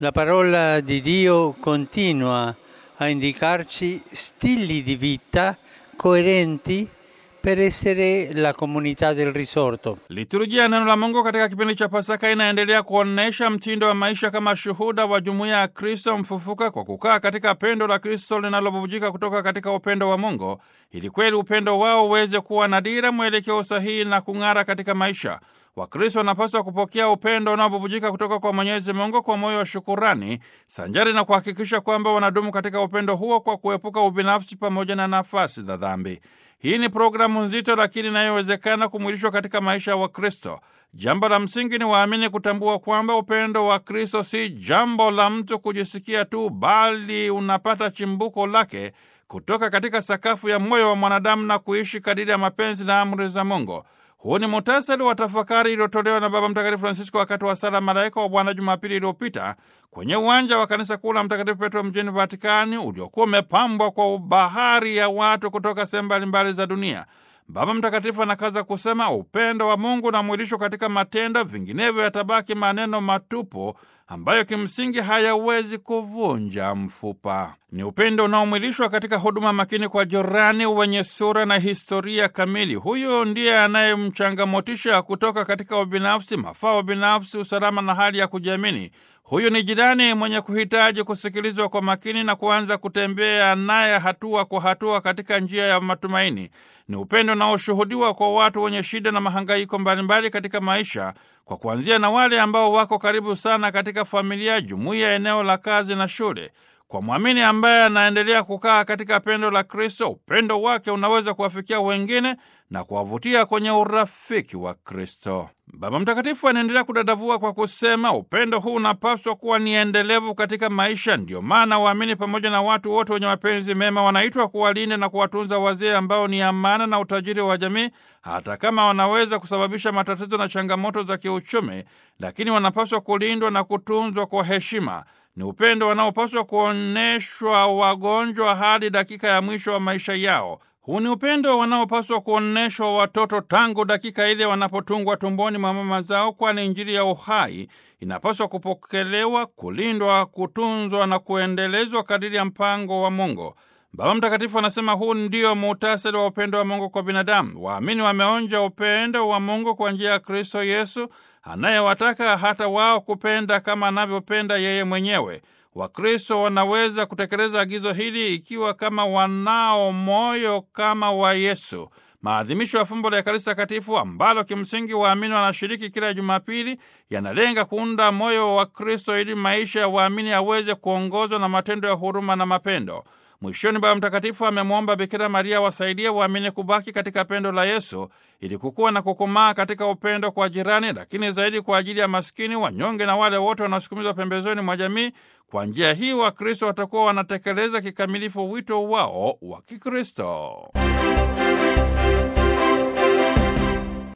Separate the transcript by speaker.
Speaker 1: La parola di Dio continua a indicarci stili di vita coerenti per essere la comunità del risorto.
Speaker 2: Liturujia ya neno la Mungu katika kipindi cha Pasaka inaendelea kuonyesha mtindo wa maisha kama shuhuda wa jumuiya ya Kristo mfufuka kwa kukaa katika pendo la Kristo linalobubujika kutoka katika upendo wa Mungu, ili kweli upendo wao uweze kuwa na dira, mwelekeo sahihi na kung'ara katika maisha. Wakristo wanapaswa kupokea upendo unaobubujika kutoka kwa Mwenyezi Mungu kwa moyo wa shukurani, sanjari na kuhakikisha kwamba wanadumu katika upendo huo kwa kuepuka ubinafsi pamoja na nafasi za dhambi. Hii ni programu nzito lakini inayowezekana kumwilishwa katika maisha ya Wakristo. Jambo la msingi ni waamini kutambua kwamba upendo wa Kristo si jambo la mtu kujisikia tu, bali unapata chimbuko lake kutoka katika sakafu ya moyo wa mwanadamu na kuishi kadiri ya mapenzi na amri za Mungu. Huu ni muhtasari wa tafakari iliyotolewa na Baba Mtakatifu Francisco wakati wa sala Malaika wa Bwana Jumapili iliyopita kwenye uwanja wa kanisa kuu la Mtakatifu Petro mjini Vatikani, uliokuwa umepambwa kwa bahari ya watu kutoka sehemu mbalimbali za dunia. Baba Mtakatifu anakaza kusema upendo wa Mungu unamwilishwa katika matendo, vinginevyo yatabaki maneno matupu ambayo kimsingi hayawezi kuvunja mfupa. Ni upendo unaomwilishwa katika huduma makini kwa jirani, wenye sura na historia kamili. Huyo ndiye anayemchangamotisha kutoka katika ubinafsi, mafao binafsi, usalama na hali ya kujiamini. Huyu ni jirani mwenye kuhitaji kusikilizwa kwa makini na kuanza kutembea naye hatua kwa hatua katika njia ya matumaini. Ni upendo unaoshuhudiwa kwa watu wenye shida na mahangaiko mbalimbali katika maisha, kwa kuanzia na wale ambao wako karibu sana katika familia, jumuiya, eneo la kazi na shule. Kwa mwamini ambaye anaendelea kukaa katika pendo la Kristo, upendo wake unaweza kuwafikia wengine na kuwavutia kwenye urafiki wa Kristo. Baba Mtakatifu anaendelea kudadavua kwa kusema upendo huu unapaswa kuwa ni endelevu katika maisha. Ndiyo maana waamini pamoja na watu wote wenye mapenzi mema wanaitwa kuwalinda na kuwatunza wazee ambao ni amana na utajiri wa jamii, hata kama wanaweza kusababisha matatizo na changamoto za kiuchumi, lakini wanapaswa kulindwa na kutunzwa kwa heshima. Ni upendo wanaopaswa kuonyeshwa wagonjwa hadi dakika ya mwisho wa maisha yao. Huu ni upendo wanaopaswa kuonyeshwa watoto tangu dakika ile wanapotungwa tumboni mwa mama zao, kwani Injili ya uhai inapaswa kupokelewa, kulindwa, kutunzwa na kuendelezwa kadiri ya mpango wa Mungu. Baba Mtakatifu anasema huu ndio muhtasari wa upendo wa Mungu kwa binadamu. Waamini wameonja upendo wa Mungu kwa njia ya Kristo Yesu anayewataka hata wao kupenda kama anavyopenda yeye mwenyewe. Wakristo wanaweza kutekeleza agizo hili ikiwa kama wanao moyo kama wa Yesu. Maadhimisho ya fumbo la Ekaristi Takatifu ambalo kimsingi waamini wanashiriki kila Jumapili yanalenga kuunda moyo wa Kristo ili maisha ya waamini yaweze kuongozwa na matendo ya huruma na mapendo. Mwishoni, Baba Mtakatifu amemwomba Bikira Maria wasaidie waamini kubaki katika pendo la Yesu ili kukuwa na kukomaa katika upendo kwa jirani, lakini zaidi kwa ajili ya maskini, wanyonge na wale wote wanaosukumizwa pembezoni mwa jamii. Kwa njia hii Wakristo watakuwa wanatekeleza kikamilifu wito wao wa Kikristo.